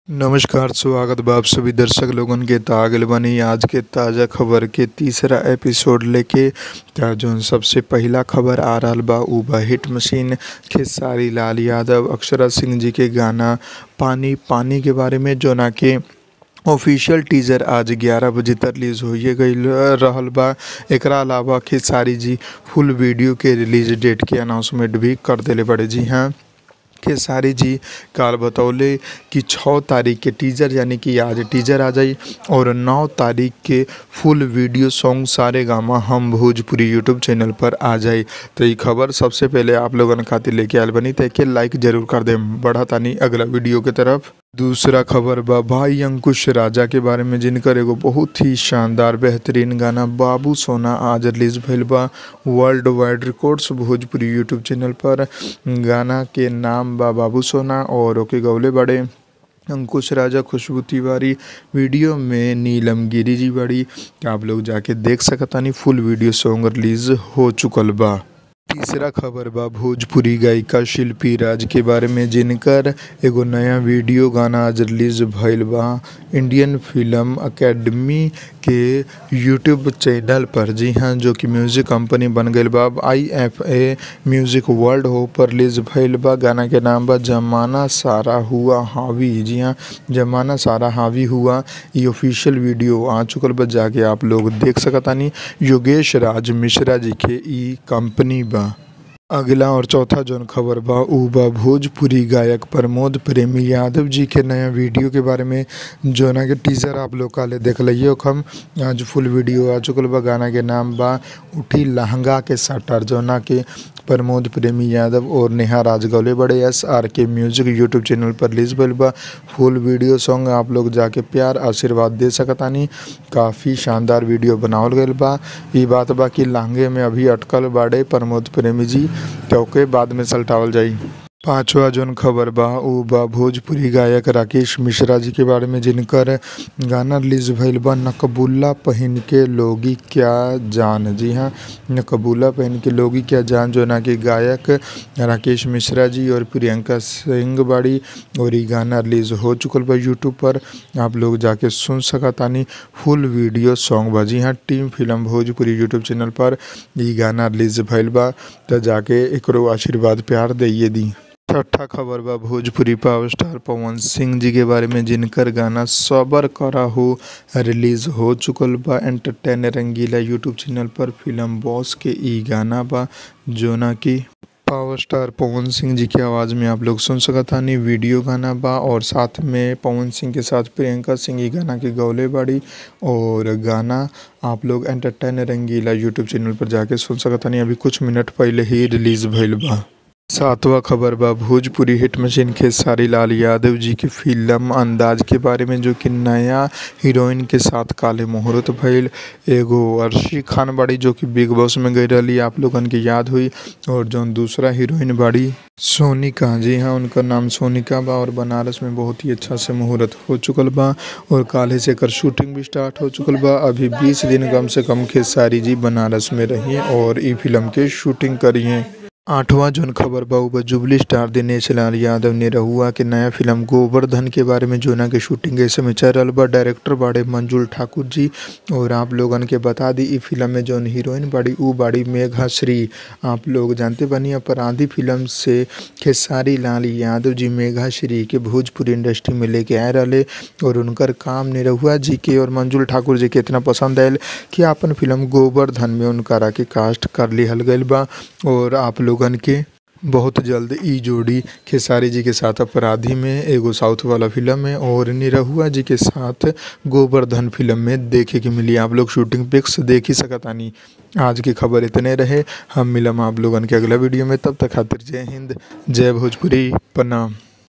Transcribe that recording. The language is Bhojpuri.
नमस्कार स्वागत बा आप सभी दर्शक लोगन के त आ गइल बानी आज के ताज़ा खबर के तीसरा एपिसोड लेके त जौन सबसे पहिला खबर आ रहल बा उ बा हिट मशीन खेसारी लाल यादव अक्षरा सिंह जी के गाना पानी पानी के बारे में जौना के ऑफिशियल टीजर आज 11 बजे तक रिलीज होइए गईल रहल बा एकरा अलावा खेसारी जी फुल वीडियो के रिलीज डेट के अनाउंसमेंट भी कर देले बड़े जी हाँ खेसारी जी काल बतौले कि छः तारीख के टीजर यानी कि आज टीजर आ जाई और नौ तारीख के फुल वीडियो सॉन्ग सारे गामा हम भोजपुरी यूट्यूब चैनल पर आ जाई तो ये खबर सबसे पहले आप लोगन खातिर लेके आयल बनी तो के लाइक जरूर कर देम बढ़ा तानी अगला वीडियो के तरफ दूसरा खबर बा भाई अंकुश राजा के बारे में जिनकर एगो बहुत ही शानदार बेहतरीन गाना बाबू सोना आज रिलीज भइल बा world wide records Bhojpuri YouTube channel पर गाना के नाम बा बाबू सोना और ओके गौले बड़े अंकुश राजा खुशबू तिवारी वीडियो में नीलम गिरी जी बड़ी आप लोग जाके देख सकतानी फुल वीडियो सॉन्ग रिलीज हो चुकल बा तीसरा खबर बा भोजपुरी गायिका शिल्पी राज के बारे में जिनकर एगो नया वीडियो गाना आज रिलीज भइल बा इंडियन फिल्म अकेडमी के यूट्यूब चैनल पर जी हाँ जो कि म्यूज़िक कंपनी बन गईल बा अब I F A music world हो पर रिलीज भइल बा गाना के नाम बा जमाना सारा हुआ हावी जी हाँ जमाना सारा हावी हुआ ये ऑफिशियल वीडियो आ चुकल बा जाके आप लोग देख सकतानी योगेश राज मिश्रा जी के ई कंपनी बा अगला और चौथा जौन खबर बा उ बा भोजपुरी गायक प्रमोद प्रेमी यादव जी के नया वीडियो के बारे में जोना के टीजर आप लोग काले देख लियो हम आज फुल वीडियो आ चुकल बा गाना के नाम बा उठी लहंगा के सटर जोना के प्रमोद प्रेमी यादव और नेहा राजगौले बड़े S R K music YouTube channel पर रिलीज भइल बा फुल वीडियो सॉन्ग आप लोग जाके प्यार आशीर्वाद दे सकतानी काफ़ी शानदार वीडियो बनावल गईल बा ई बात बा कि लहंगे में अभी अटकल बाड़े प्रमोद प्रेमी जी तो ओके बाद में सल्टावल जाई पांचवा जोन खबर बा उ बा भोजपुरी गायक राकेश मिश्रा जी के बारे में जिनकर गाना रिलीज भइल बा नकबुल्ला पहन के लोगी क्या जान जी हाँ नकबुल्ला पहन के लोगी क्या जान जो ना कि गायक राकेश मिश्रा जी और प्रियंका सिंह बाड़ी और ये गाना रिलीज हो चुकल बा यूट्यूब पर आप लोग जाके सुन सकतानी फुल वीडियो सॉन्ग बा जी हाँ team film Bhojpuri YouTube channel पर ये गाना रिलीज भइल बा तो जाके एकरो आशीर्वाद प्यार दैये दी छठा खबर बा भोजपुरी पावर स्टार पवन सिंह जी के बारे में जिनकर गाना सबर करा हो रिलीज हो चुकल बा एंटरटेन रंगीला यूट्यूब चैनल पर फिल्म बॉस के ई गाना बा जोना की पावर स्टार पवन सिंह जी की आवाज़ में आप लोग सुन सकतानी वीडियो गाना बा और साथ में पवन सिंह के साथ प्रियंका सिंह ई गाना के गौले बाड़ी और गाना आप लोग एंटरटेन रंगीला यूट्यूब चैनल पर जाके सुन सकतानी अभी कुछ मिनट पहले ही रिलीज भइल बा सातवां खबर बा भोजपुरी हिट मशीन खेसारी लाल यादव जी की फिल्म अंदाज के बारे में जो कि नया हीरोइन के साथ काले मुहूर्त भइल एगो अर्शी खान बाड़ी जो कि बिग बॉस में गई रही आप लोगन के याद हुई और जौन दूसरा हीरोइन बाड़ी सोनिका जी हाँ उनका नाम सोनिका बा और बनारस में बहुत ही अच्छा से मुहूर्त हो चुकल बा और काले से एकर शूटिंग भी स्टार्ट हो चुकल बा अभी 20 दिन कम से कम खेसारी जी बनारस में रहिए और ई फिल्म के शूटिंग करिए आठवां जोन खबर बा जुबली स्टार दिनेश लाल यादव ने रहुआ के नया फिल्म गोवर्धन के बारे में जोना के शूटिंग ऐसे में चल रहा बा डायरेक्टर बाड़े मंजुल ठाकुर जी और आप लोगन के बता दी ई फिल्म में जौन हीरोइन बाड़ी ऊ बाड़ी मेघा श्री आप लोग जानते बनी अपराधी फिल्म से खेसारी लाल यादव जी मेघा श्री के भोजपुरी इंडस्ट्री में लेके आए रहे और उनकर काम निरहुआ जी के और मंजुल ठाकुर जी के इतना पसंद आयल कि अपन फिल्म गोवर्धन में उनकरा के कास्ट कर लिहल गईल बा और आप लोगन के बहुत जल्द ई जोड़ी खेसारी जी के साथ अपराधी में एगो साउथ वाला फिल्म है और निरहुआ जी के साथ गोवर्धन फिल्म में देखे के मिली आप लोग शूटिंग पिक्स देख ही सकतानी आज की खबर इतने रहे हम मिलम आप लोगन के अगला वीडियो में तब तक खातिर जय हिंद जय भोजपुरी प्रणाम